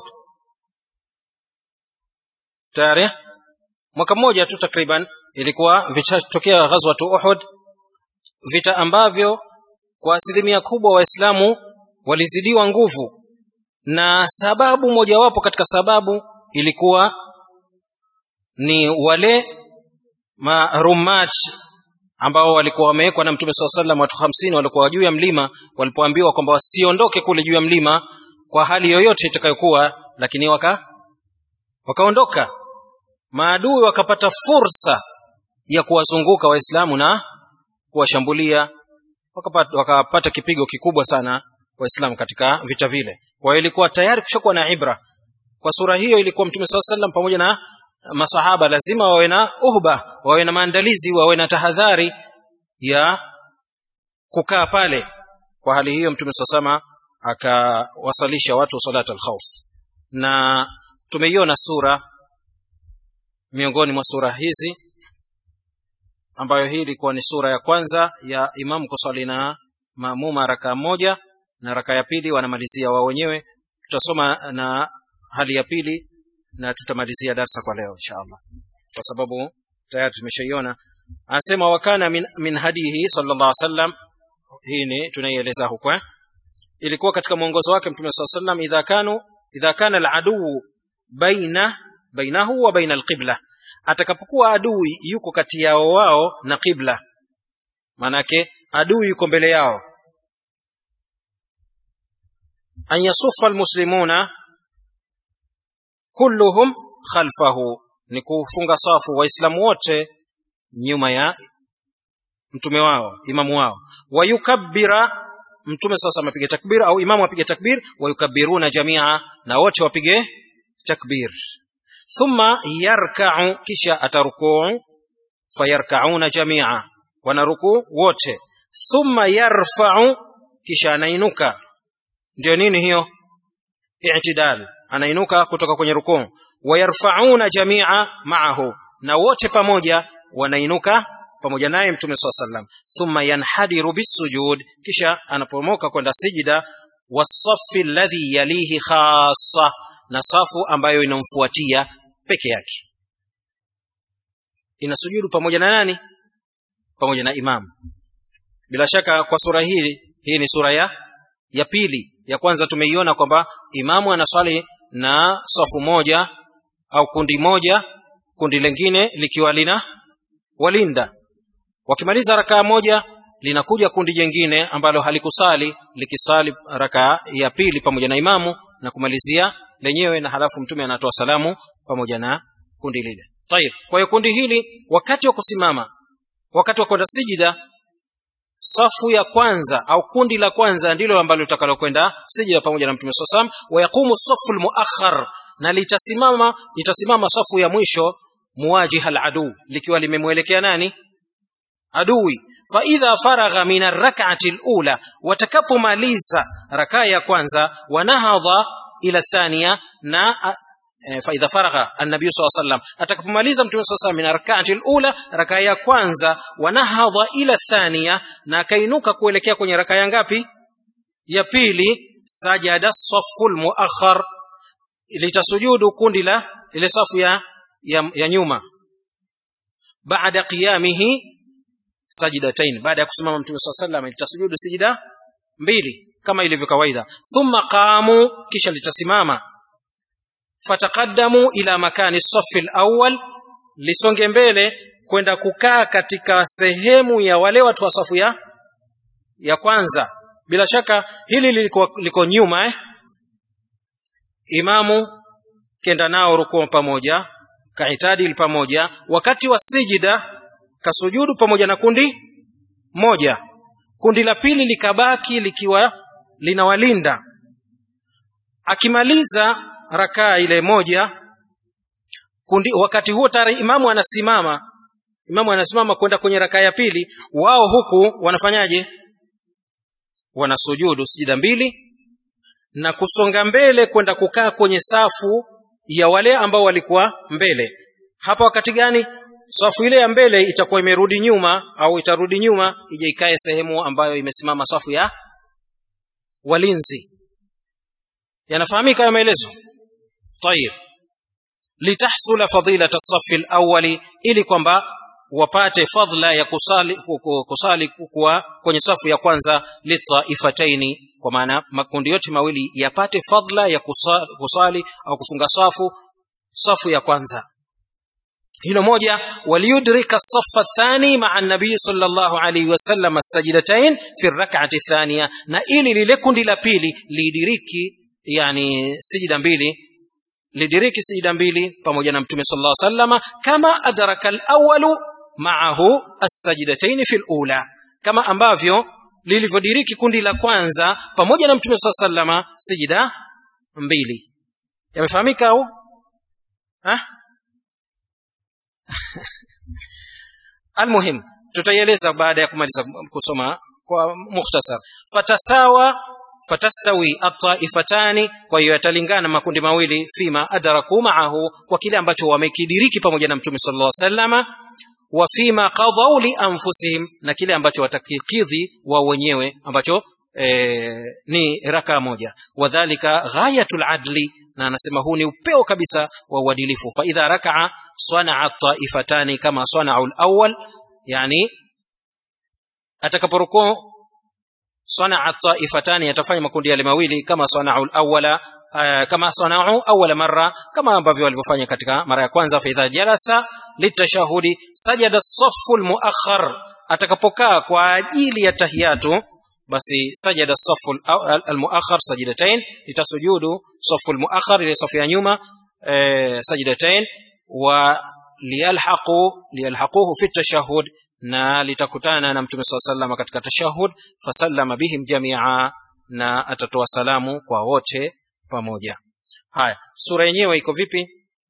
tayari mwaka mmoja tu takriban ilikuwa vishatokea ghazwatu uhud vita ambavyo kwa asilimia kubwa waislamu walizidiwa nguvu na sababu mojawapo katika sababu ilikuwa ni wale marumach ambao walikuwa wamewekwa na mtume saa salam watu hamsini walikuwa juu ya mlima walipoambiwa kwamba wasiondoke kule juu ya mlima kwa hali yoyote itakayokuwa lakini waka wakaondoka maadui wakapata fursa ya kuwazunguka waislamu na kuwashambulia wakapata, wakapata kipigo kikubwa sana waislamu katika vita vile kwa hiyo ilikuwa tayari kushakuwa na ibra kwa sura hiyo ilikuwa mtume saa salam pamoja na masahaba lazima wawe na uhba wawe na maandalizi wawe na tahadhari ya kukaa pale kwa hali hiyo mtume saa sama akawasalisha watu salat alkhauf na tumeiona sura miongoni mwa sura hizi ambayo hii ilikuwa ni sura ya kwanza ya imamu kusali na maamuma rakaa moja na raka ya pili wanamalizia wao wenyewe tutasoma na hali ya pili na tutamalizia darsa kwa leo insha allah kwa sababu tayari tumeshaiona anasema wakana min, min hadihi sallallahu alaihi wasallam hii ni tunaieleza huko eh? ilikuwa katika mwongozo wake mtume saa sallam idha kanu idha kana aladuu baina bainahu wa baina alqibla atakapokuwa adui yuko kati yao wao na qibla maanake adui yuko mbele yao an yasuffa almuslimuna kulluhum khalfahu ni kufunga safu waislamu wote nyuma ya mtume wao imamu wao wayukabbira mtume sasa amepiga takbir au imamu apige takbir wayukabbiruna jamia na wote wapige takbir thumma yarka'u kisha atarukuu fayarka'una jamia wanarukuu wote thumma yarfa'u kisha anainuka ndio nini hiyo i'tidal anainuka kutoka kwenye rukuu wayarfauna jamia maahu na wote pamoja wanainuka pamoja naye mtume saa sallam thumma yanhadiru bisujud kisha anapomoka kwenda sijida wasafi alladhi yalihi khassa na safu ambayo inamfuatia peke yake inasujudu pamoja na nani pamoja na imam bila shaka kwa sura hii hii ni sura ya ya pili ya kwanza tumeiona kwamba imamu anaswali na safu moja au kundi moja kundi lingine likiwa lina walinda wakimaliza rakaa moja linakuja kundi jingine ambalo halikusali likisali rakaa ya pili pamoja na imamu na kumalizia lenyewe na halafu mtume anatoa salamu pamoja na kundi lile tayib kwa hiyo kundi hili wakati wa kusimama wakati wa kwenda sijida safu ya kwanza au kundi la kwanza ndilo ambalo litakalokwenda sijida pamoja na mtume saa salam wayaqumu safu lmuakhar na litasimama itasimama safu ya mwisho muwajih aladu likiwa limemwelekea nani adui faidha faragha min arrak'ati alula watakapomaliza rakaa ya kwanza wanahadha ila thania na faidha faragha annabi sallallahu alayhi wasallam atakapomaliza mtume sallallahu alayhi wasallam min arrak'ati alula rakaa ya kwanza wanahadha ila thania na akainuka kuelekea kwenye rakaa ya ngapi ya pili sajada safu almuakhar litasujudu kundi la ile safu ya, ya, ya nyuma baada qiyamihi sajidatain baada ya kusimama mtume swalla sallam litasujudu sijida mbili kama ilivyo kawaida thumma qamu kisha litasimama fataqaddamu ila makani safi alawwal lisonge mbele kwenda kukaa katika sehemu ya wale watu wa safu ya ya kwanza bila shaka hili liko, liko nyuma eh? imamu kenda nao rukuu pamoja kaitadil pamoja wakati wa sijida kasujudu pamoja na kundi moja kundi la pili likabaki likiwa linawalinda akimaliza rakaa ile moja kundi wakati huo tayari imamu anasimama imamu anasimama kwenda kwenye rakaa ya pili wao huku wanafanyaje wanasujudu sijida mbili na kusonga mbele kwenda kukaa kwenye safu ya wale ambao walikuwa mbele hapa wakati gani safu ile ya mbele itakuwa imerudi nyuma au itarudi nyuma ije ikae sehemu ambayo imesimama safu ya walinzi yanafahamika ya maelezo tayib litahsula fadilata safi alawali ili kwamba wapate fadhla ya kusali kusali kuwa kwenye safu ya kwanza litaifataini kwa maana makundi yote mawili yapate fadhla ya kusali, kusali au kufunga safu safu ya kwanza hilo moja waliyudrika safa thani maa nabii sallallahu alaihi wasallam as-sajdatain fi rak'ati thaniya na ili lile kundi la pili lidiriki yani sijida mbili lidiriki sijida mbili pamoja na mtume sallallahu alaihi wasallam kama adraka al-awwalu ma'ahu as-sajdatain fi al-ula kama ambavyo lilivyodiriki kundi la kwanza pamoja na mtume sallallahu alaihi wasallam sijida mbili yamefahamika au ha almuhim tutaieleza baada ya kumaliza kusoma kwa mukhtasar fatasawa fatastawi at-taifatani kwa hiyo yatalingana makundi mawili fima adraku ma'ahu kwa kile ambacho wamekidiriki pamoja na mtume sallallahu alaihi wasallama wa fima qadhaw li anfusihim na kile ambacho watakikidhi wao wenyewe ambacho e, ni raka moja wadhālika ghayatul adli na anasema huu ni upeo kabisa wa uadilifu fa idha raka'a sana'a taifatani kama sana'u al-awwal yani atakaporukuu sana'a taifatani yatafanya makundi yale mawili kama sana'u al-awwala Uh, kama sanau awala marra kama ambavyo walivyofanya katika mara ya kwanza fa idha jalasa litashahudi sajada safu almuakhar atakapokaa kwa ajili ya tahiyatu basi sajada safu almuakhar sajidatain litasujudu safu almuakhar ile safu ya nyuma eh, sajidatain wa liyalhaqu liyalhaquhu fi tashahhud na litakutana na mtume swalla sallam katika tashahhud fasallama bihim jamia na atatoa salamu kwa wote pamoja haya sura yenyewe iko vipi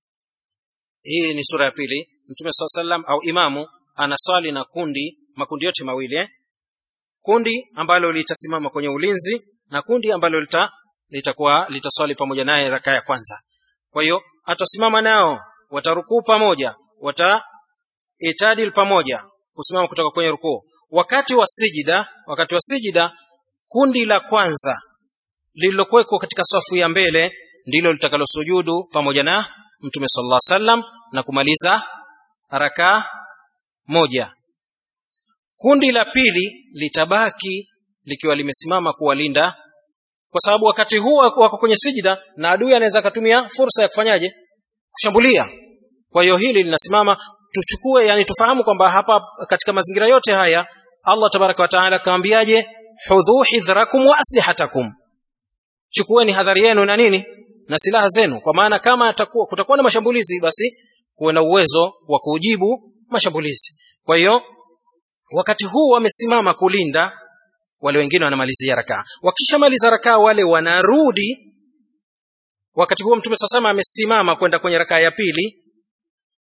hii ni sura ya pili mtume swalla sallam au imamu anaswali na kundi makundi yote mawili eh? kundi ambalo litasimama kwenye ulinzi na kundi ambalo lita litakuwa litaswali pamoja naye raka ya kwanza kwa hiyo atasimama nao watarukuu pamoja wataitadil pamoja kusimama kutoka kwenye rukuu wakati wa sijida wakati wa sijida kundi la kwanza lililokuwekwa katika safu ya mbele ndilo litakalosujudu pamoja na mtume sallallahu alaihi wasallam na kumaliza raka moja kundi la pili litabaki likiwa limesimama kuwalinda kwa sababu wakati huu wako kwenye sijida na adui anaweza akatumia fursa ya kufanyaje kushambulia kwa hiyo hili linasimama tuchukue yani tufahamu kwamba hapa katika mazingira yote haya Allah tabaraka wa taala kaambiaje hudhu hidhrakum wa aslihatakum chukueni hadhari yenu na nini na silaha zenu kwa maana kama atakuwa kutakuwa na mashambulizi basi kuwe na uwezo wa kujibu mashambulizi kwa hiyo wakati huu wamesimama kulinda wale wengine wanamalizia rakaa wakishamaliza rakaa wale wanarudi wakati huo mtume sasama amesimama kwenda kwenye rakaa ya pili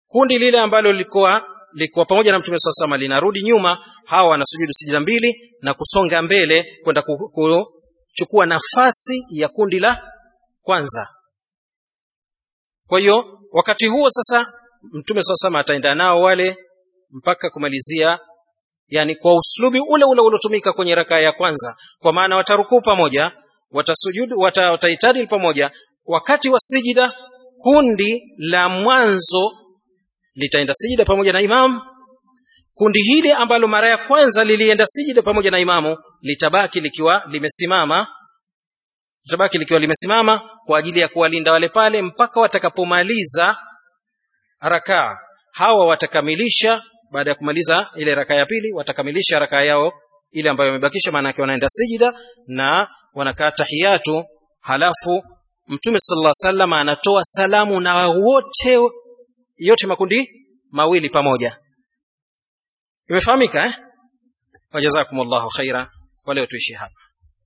kundi lile ambalo lilikuwa lilikuwa pamoja na mtume saa sama linarudi nyuma hawa wanasujudu sijida mbili na kusonga mbele kwenda kuchukua nafasi ya kundi la kwanza kwa hiyo wakati huo sasa mtume saa sama ataenda nao wale mpaka kumalizia yani kwa uslubi ule ule uliotumika kwenye rakaa ya kwanza kwa maana watarukuu pamoja watasujudu wata, wataitadil pamoja wakati wa sijida kundi la mwanzo litaenda sijida pamoja na imamu kundi hili ambalo mara ya kwanza lilienda sijida pamoja na imamu litabaki likiwa limesimama litabaki likiwa limesimama kwa ajili ya kuwalinda wale pale mpaka watakapomaliza rakaa hawa watakamilisha baada ya kumaliza ile rakaa ya pili watakamilisha rakaa yao ile ambayo wamebakisha maana yake wanaenda sijida na wanakaa tahiyatu halafu mtume sallallahu alaihi wasallam anatoa salamu na wote yote makundi mawili pamoja imefahamika eh wajazakumullahu khaira wale tuishi hapa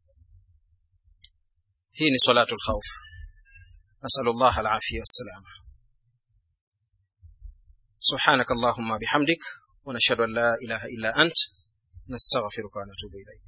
hii ni salatu alkhawf nasallallahu alafia wassalam سبحانك اللهم بحمدك ونشهد ان لا اله الا انت نستغفرك ونتوب اليك